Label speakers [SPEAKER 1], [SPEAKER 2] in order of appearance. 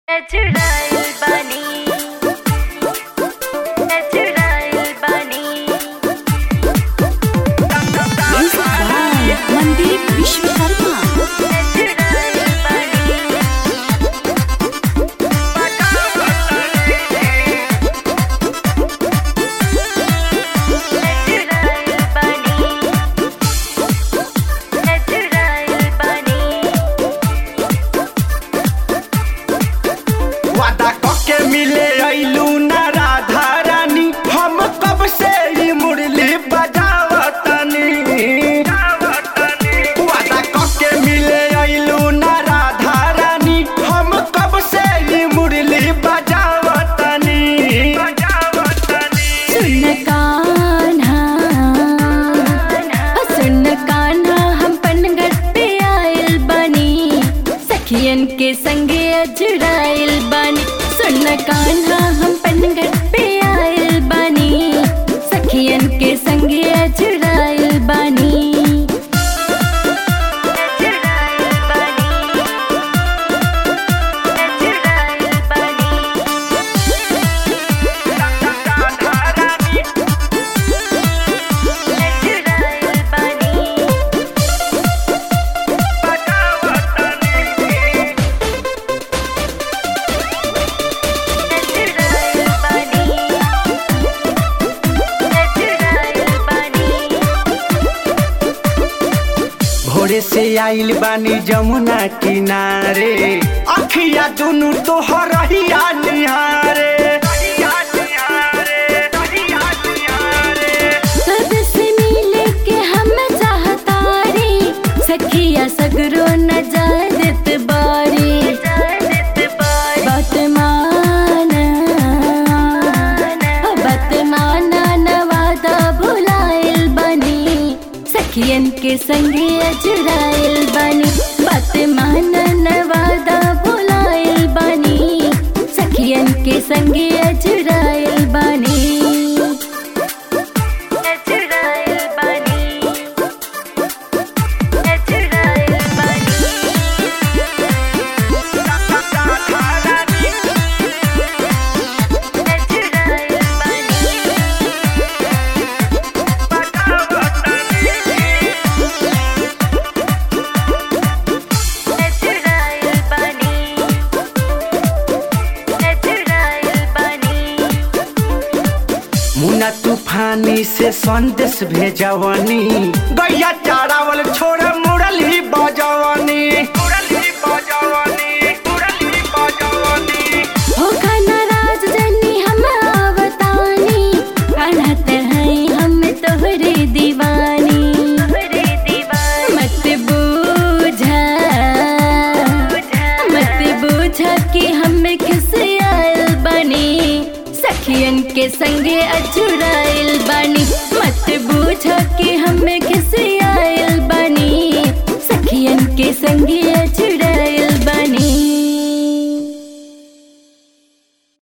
[SPEAKER 1] चुड़ाइल बानी चुड़ाइल बानी
[SPEAKER 2] Music by Mandeep Vishwakarma.
[SPEAKER 1] चुड़ाइल बानी चुड़ाइल बानी चुड़ाइल बानी
[SPEAKER 3] वादा कके मिले अइलू ना राधा रानी हम कब से ही मुरली बजावतनी वादा कके मिले अइलू ना राधा रानी हम कब से ही मुरली बजावतनी
[SPEAKER 2] सुन कान्हा सुन कान्हा हम पनगढ़ पे आयल बानी सखियन के संगे अजुड़ाइल बानी सुन कान्हा हम पनगढ़ पे आयल बानी सखियन के संगे अजुड़ाइल बानी
[SPEAKER 1] चुड़ाइल बानी चुड़ाइल बानी चुड़ाइल बानी चुड़ाइल बानी चुड़ाइल बानी
[SPEAKER 3] भोरे से आइल बानी जमुना किनारे अखिया दुनु तोहर रहिया निहारे
[SPEAKER 2] सब से मिले के हम चाहतारी सखिया सगरो न जादत बारी बात माना बात माना नवादा भुलाइल बनी सखियन के संगे अजुड़ाइल बनी बात माना नवादा भुलाइल बनी सखियन के संगे अजुड़ाइल बनी
[SPEAKER 1] चुड़ाइल बानी चुड़ाइल बानी चुड़ाइल बानी चुड़ाइल बानी चुड़ाइल बानी
[SPEAKER 3] मुना तूफानी से संदेश भेजवनी गैया चारावल छोड़ मुरली बजवनी मुरली बजवनी मुरली बजवनी
[SPEAKER 2] होखा नाराज जनी हम आवतानी कहत हैं हम तोहरे दीवानी
[SPEAKER 1] हरे दीवार
[SPEAKER 2] मत बूझा मत बूझा कि हम खिसियाल बनी सखियन के संगे अजुड़ाइल बनी मत बूझा कि हम खिस